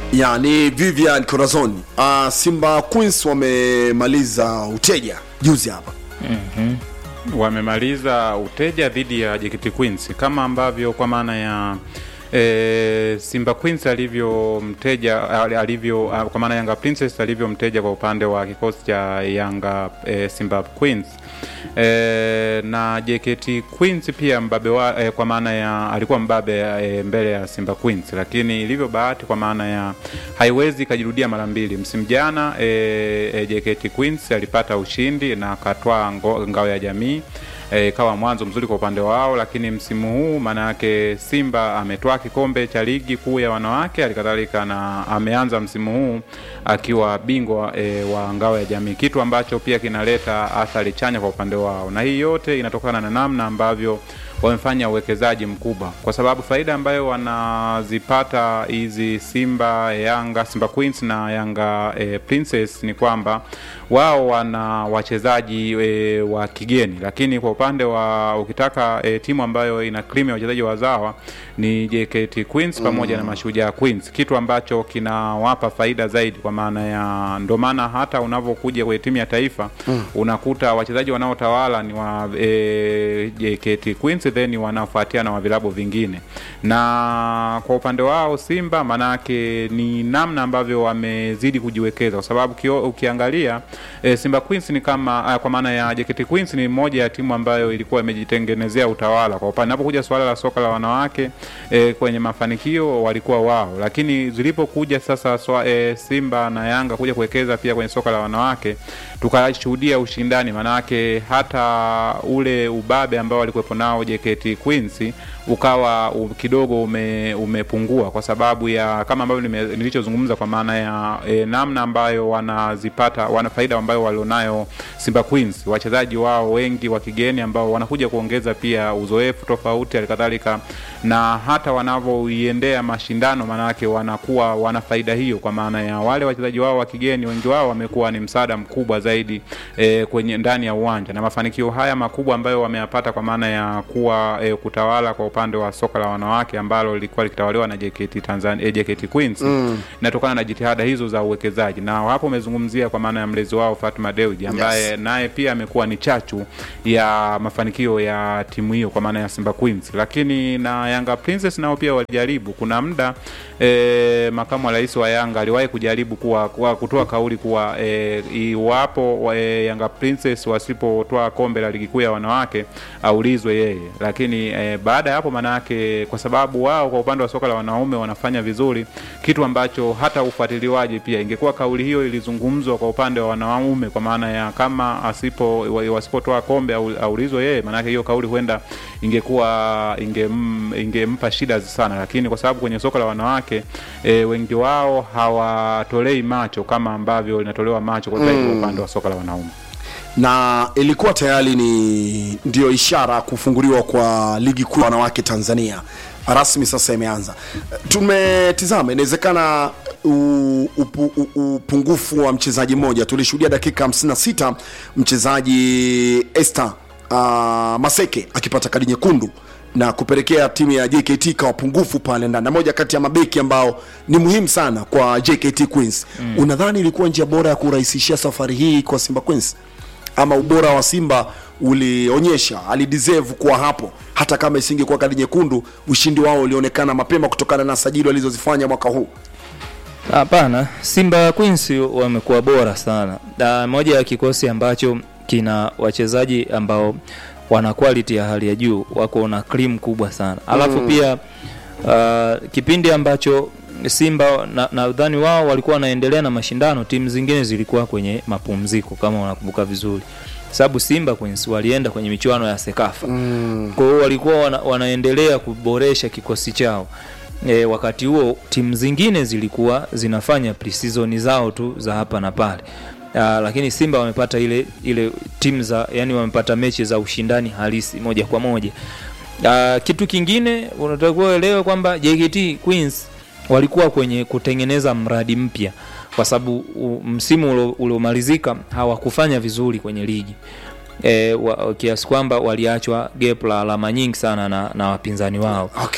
ya ni Vivian Corazon. Uh, Simba Queens wamemaliza uteja juzi hapa wamemaliza uteja dhidi ya JKT Queens kama ambavyo kwa maana ya e, Simba Queens alivyomteja alivyo kwa maana Yanga Princess alivyomteja kwa upande wa kikosi cha Yanga e, Simba Queens e, na JKT Queens pia mbabe wa, e, kwa maana ya alikuwa mbabe e, mbele ya Simba Queens, lakini ilivyo bahati kwa maana ya haiwezi ikajirudia mara mbili. Msimu jana e, e, JKT Queens alipata ushindi na akatwaa ngao ya jamii ikawa e, mwanzo mzuri kwa upande wao, lakini msimu huu maana yake Simba ametoa kikombe cha ligi kuu ya wanawake, alikadhalika na ameanza msimu huu akiwa bingwa e, wa ngao ya jamii, kitu ambacho pia kinaleta athari chanya kwa upande wao, na hii yote inatokana na namna ambavyo wamefanya uwekezaji mkubwa, kwa sababu faida ambayo wanazipata hizi Simba Yanga, Simba Queens na Yanga e, Princess ni kwamba wao wana wachezaji e, wa kigeni, lakini kwa upande wa ukitaka e, timu ambayo ina cream ya wachezaji wazawa ni JKT Queens pamoja mm. na Mashujaa Queens, kitu ambacho kinawapa faida zaidi, kwa maana ya ndio maana hata unavyokuja kwenye timu ya taifa mm. unakuta wachezaji wanaotawala ni wa e, JKT Queens then wanafuatia na vilabu vingine, na kwa upande wao Simba manake ni namna ambavyo wamezidi kujiwekeza, kwa sababu kio, ukiangalia e, Simba Queens ni kama kwa maana ya JKT Queens ni moja ya timu ambayo ilikuwa imejitengenezea utawala kwa upande napokuja suala la soka la wanawake e, kwenye mafanikio walikuwa wao, lakini zilipokuja sasa swa, e, Simba na Yanga kuja kuwekeza pia kwenye soka la wanawake tukashuhudia ushindani, manake hata ule ubabe ambao walikuwepo nao JKT Queens ukawa u, kidogo ume, umepungua kwa sababu ya kama ambavyo nilichozungumza kwa maana ya e, namna ambayo wanazipata wana faida ambayo walionayo Simba Queens, wachezaji wao wengi wa kigeni ambao wanakuja kuongeza pia uzoefu tofauti, halikadhalika na hata wanavyoiendea mashindano, maanake wanakuwa wana faida hiyo, kwa maana ya wale wachezaji wao wa kigeni wengi wao wamekuwa ni msaada mkubwa zaidi e, kwenye ndani ya uwanja na mafanikio haya makubwa ambayo wameyapata kwa maana ya kuwa e, kutawala kwa upande wa soka la wanawake ambalo lilikuwa likitawaliwa na JKT Tanzania, eh, JKT Queens mm. inatokana na jitihada hizo za uwekezaji, na hapo umezungumzia kwa maana ya mlezi wao Fatma Dewji ambaye yes. naye pia amekuwa ni chachu ya mafanikio ya timu hiyo kwa maana ya Simba Queens, lakini na Yanga Princess nao pia walijaribu. Kuna muda e, makamu wa rais wa Yanga aliwahi kujaribu kuwa, kuwa kutoa kauli kuwa e, iwapo e, Yanga Princess wasipotoa kombe la ligi kuu ya wanawake aulizwe yeye, lakini e, baada ya hapo manake, kwa sababu wao kwa upande wa soka la wanaume wanafanya vizuri, kitu ambacho hata ufuatiliwaji pia, ingekuwa kauli hiyo ilizungumzwa kwa upande wa wanaume, kwa maana ya kama asipo wasipotoa kombe aulizwe yeye, manake hiyo kauli huenda ingekuwa ingem, ingempa shida sana, lakini kwa sababu kwenye soka la wanawake e, wengi wao hawatolei macho kama ambavyo linatolewa macho kwa zaidi mm. upande wa soka la wanaume na ilikuwa tayari ni ndio ishara kufunguliwa kwa ligi kuu ya wanawake Tanzania rasmi sasa imeanza. Tumetizama, inawezekana upungufu wa mchezaji mmoja. Tulishuhudia dakika 56 mchezaji Esther uh, Maseke akipata kadi nyekundu na kupelekea timu ya JKT ikawa pungufu pale ndani, na moja kati ya mabeki ambao ni muhimu sana kwa JKT Queens. Mm. Unadhani ilikuwa njia bora ya kurahisishia safari hii kwa Simba Queens, ama ubora wa Simba ulionyesha alideserve kuwa hapo, hata kama isingekuwa kadi nyekundu, ushindi wao ulionekana mapema kutokana na sajili walizozifanya mwaka huu? Hapana, Simba Queens wamekuwa bora sana, na moja ya kikosi ambacho kina wachezaji ambao wana quality ya hali ya juu, wako na cream kubwa sana alafu mm. pia uh, kipindi ambacho Simba nadhani na wao walikuwa wanaendelea na mashindano, timu zingine zilikuwa kwenye mapumziko, kama unakumbuka vizuri, sababu Simba Queens walienda kwenye michuano ya Sekafa mm. kwa hiyo walikuwa wana, wanaendelea kuboresha kikosi chao. E, wakati huo timu zingine zilikuwa zinafanya pre-season zao tu za hapa na pale. Uh, lakini Simba wamepata ile ile timu za yani, wamepata mechi za ushindani halisi moja kwa moja. Uh, kitu kingine unatakiwa uelewe kwamba JKT Queens walikuwa kwenye kutengeneza mradi mpya, kwa sababu msimu uliomalizika hawakufanya vizuri kwenye ligi e, kiasi kwamba waliachwa gap la alama nyingi sana na, na wapinzani wao okay.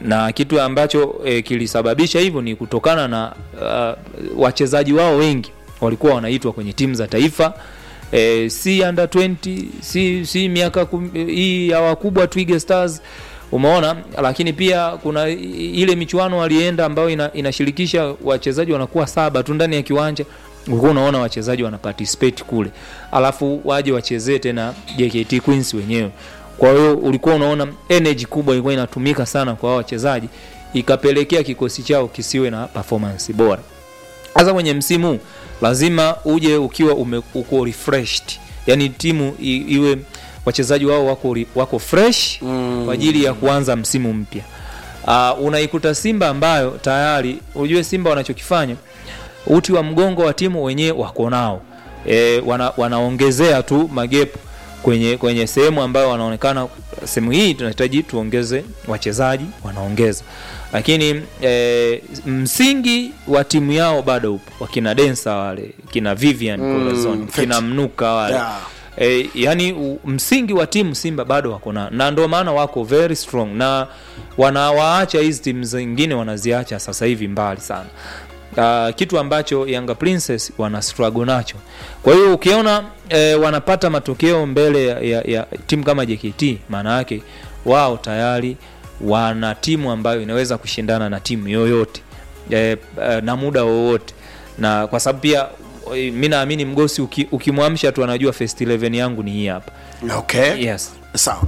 na kitu ambacho e, kilisababisha hivyo ni kutokana na uh, wachezaji wao wengi walikuwa wanaitwa kwenye timu za taifa e, si under 20 si, si miaka kum- hii ya wakubwa Twiga Stars umeona lakini pia kuna i- ile michuano walienda ambayo ina, inashirikisha wachezaji wanakuwa saba tu ndani ya kiwanja ulikuwa unaona wachezaji wana participate kule alafu waje wachezee tena JKT Queens wenyewe kwa hiyo ulikuwa unaona energy kubwa ilikuwa inatumika sana kwa hao wachezaji ikapelekea kikosi chao kisiwe na performance bora hasa kwenye msimu huu, lazima uje ukiwa ume, uko refreshed yani timu i, iwe wachezaji wao wako, ri- wako fresh mm. kwa ajili ya kuanza msimu mpya uh, unaikuta simba ambayo tayari ujue simba wanachokifanya uti wa mgongo wa timu wenyewe wako nao e, wana, wanaongezea tu magepu kwenye kwenye sehemu ambayo wanaonekana sehemu hii tunahitaji tuongeze wachezaji wanaongeza lakini e, msingi wa timu yao bado upo wakina densa wale kina vivian Mm, Corazon, fit. kina mnuka wale Yeah. e, yani u, msingi wa timu simba bado wako na na ndio maana wako very strong na wanawaacha hizi timu zingine wanaziacha sasa hivi mbali sana uh, kitu ambacho Yanga Princess wana struggle nacho. Kwa hiyo ukiona eh, wanapata matokeo mbele ya, ya, ya timu kama JKT, maana yake wao tayari wana timu ambayo inaweza kushindana na timu yoyote eh, eh, na muda wowote, na kwa sababu pia eh, mi naamini mgosi uki, ukimwamsha tu anajua first 11 yangu ni hii hapa. okay Yes. sawa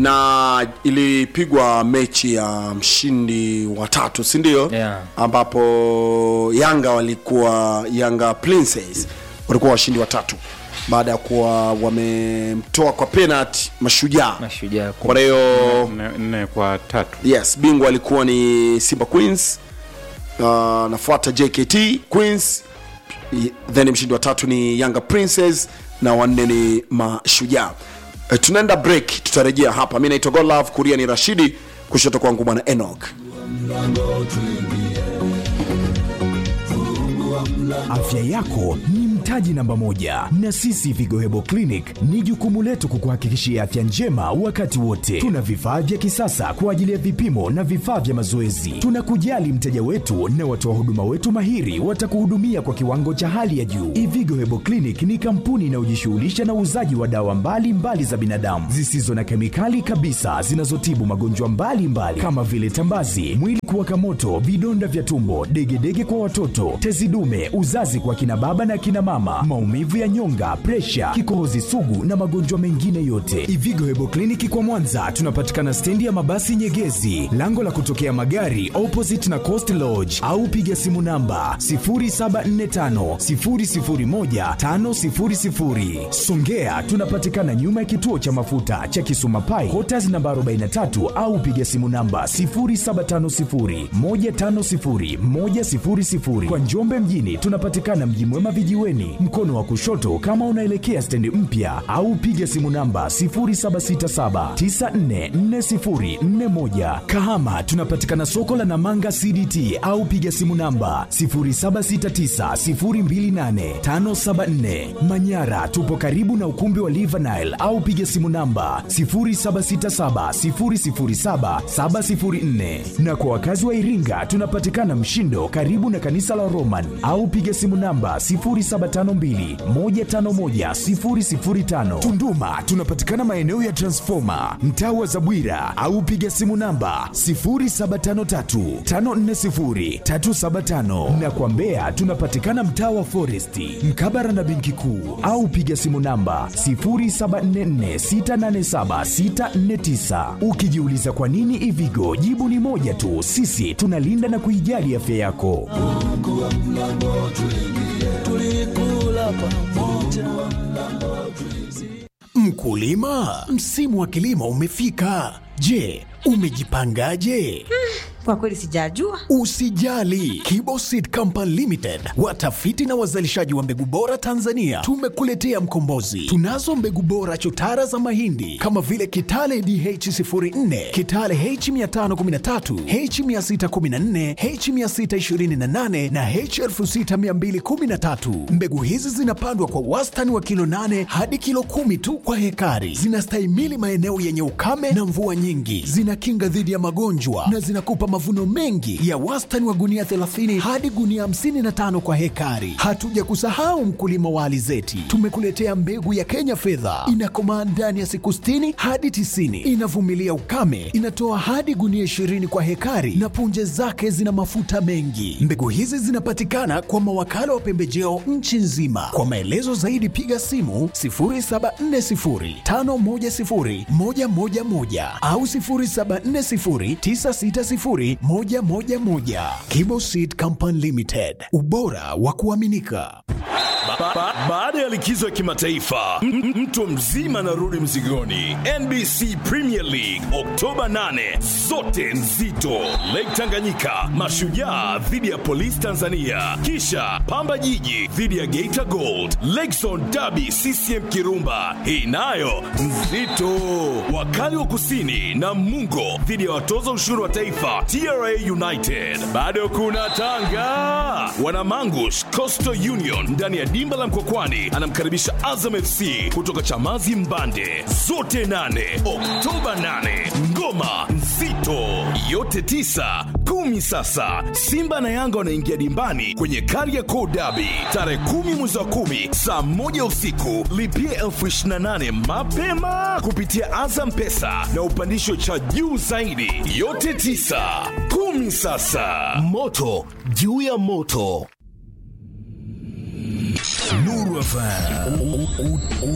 na ilipigwa mechi ya mshindi wa tatu si ndio Yeah. ambapo yanga walikuwa yanga princess walikuwa washindi watatu baada ya kuwa wamemtoa kwa penalty mashujaa Mashujaa kwa hiyo nne nne kwa tatu yes bingwa alikuwa ni simba queens uh, nafuata jkt queens y- then mshindi wa tatu ni yanga princess na wanne ni mashujaa uh, tunaenda break tutarejea hapa mi naitwa godlove kuria ni rashidi kushoto kwangu bwana enok Afya yako ni mtaji namba moja, na sisi Vigo Hebo Clinic ni jukumu letu kukuhakikishia afya njema wakati wote. Tuna vifaa vya kisasa kwa ajili ya vipimo na vifaa vya mazoezi. Tunakujali mteja wetu na watoa huduma wetu mahiri watakuhudumia kwa kiwango cha hali ya juu. Ivigo Hebo Clinic ni kampuni inayojishughulisha na uuzaji wa dawa mbalimbali mbali za binadamu zisizo na kemikali kabisa zinazotibu magonjwa mbalimbali kama vile tambazi, mwili kuwaka moto, vidonda vya tumbo, degedege kwa watoto, tezi dume, uzazi kwa kina baba na kina mama, maumivu ya nyonga, presha, kikohozi sugu na magonjwa mengine yote. Ivigo Hebo Kliniki kwa Mwanza tunapatikana stendi ya mabasi Nyegezi, lango la kutokea magari opposite na Coast Lodge, au piga simu namba 0745 001 500. Songea tunapatikana nyuma ya kituo cha mafuta cha Kisuma Pai, Quarters namba 43 au piga simu namba 0750 150 100. Kwa Njombe mjini tunapatikana Mji Mwema vijiweni, mkono wa kushoto kama unaelekea stendi mpya, au piga simu namba 0767 944041. Kahama tunapatikana soko la Namanga CDT au piga simu namba 0769028574. Manyara tupo karibu na ukumbi wa Livanile au piga simu namba 0767007704. Na kwa wakazi wa Iringa tunapatikana Mshindo karibu na kanisa la Roman au piga simu namba 0752151005. Tunduma tunapatikana maeneo ya Transformer mtaa wa Zabwira au piga simu namba 0753540375 na kwa Mbeya tunapatikana mtaa wa Foresti mkabara na benki kuu au piga simu namba 0744687649. Ukijiuliza kwa nini Ivigo, jibu ni moja tu, sisi tunalinda na kuijali afya yako. Mkulima, msimu wa kilimo umefika. Je, umejipangaje? Kwa kweli sijajua. Usijali, Kibo Seed Company Limited, watafiti na wazalishaji wa mbegu bora Tanzania, tumekuletea mkombozi. Tunazo mbegu bora chotara za mahindi kama vile Kitale DH04, Kitale H513, H614, H628 na H6213. Mbegu hizi zinapandwa kwa wastani wa kilo 8 hadi kilo kumi tu kwa hekari. Zinastahimili maeneo yenye ukame na mvua nyingi, zinakinga dhidi ya magonjwa na zinakupa mavuno mengi ya wastani wa gunia 30 hadi gunia 55 kwa hekari. Hatuja kusahau mkulima wa alizeti, tumekuletea mbegu ya Kenya fedha, inakomaa ndani ya siku 60 hadi 90, inavumilia ukame, inatoa hadi gunia 20 kwa hekari na punje zake zina mafuta mengi. Mbegu hizi zinapatikana kwa mawakala wa pembejeo nchi nzima. Kwa maelezo zaidi piga simu 0740510111 au 0740960111. Kibo Seed Company Limited, ubora wa kuaminika. Ba- ba- Baada ya likizo ya kimataifa m- m- mtu mzima anarudi mzigoni. NBC Premier League Oktoba 8, zote nzito. Lake Tanganyika, Mashujaa dhidi ya Polisi Tanzania, kisha Pamba Jiji dhidi ya Geita Gold, Lakezone Derby CCM Kirumba, hii nayo nzito. Wakali wa Kusini na Mungo dhidi ya watoza ushuru wa taifa TRA United. Bado kuna Tanga, Wanamangush Coastal Union ndani ya dimba la Mkokwani anamkaribisha Azam FC kutoka Chamazi Mbande. Zote nane Oktoba 8, ngoma nzito yote tisa kumi. Sasa Simba na Yanga wanaingia dimbani kwenye Kariakoo Derby tarehe kumi mwezi wa kumi saa moja usiku. Lipia elfu ishirini na nane mapema kupitia Azam Pesa na upandisho cha juu zaidi. Yote tisa kumi. Sasa moto juu ya moto. Nuru FM.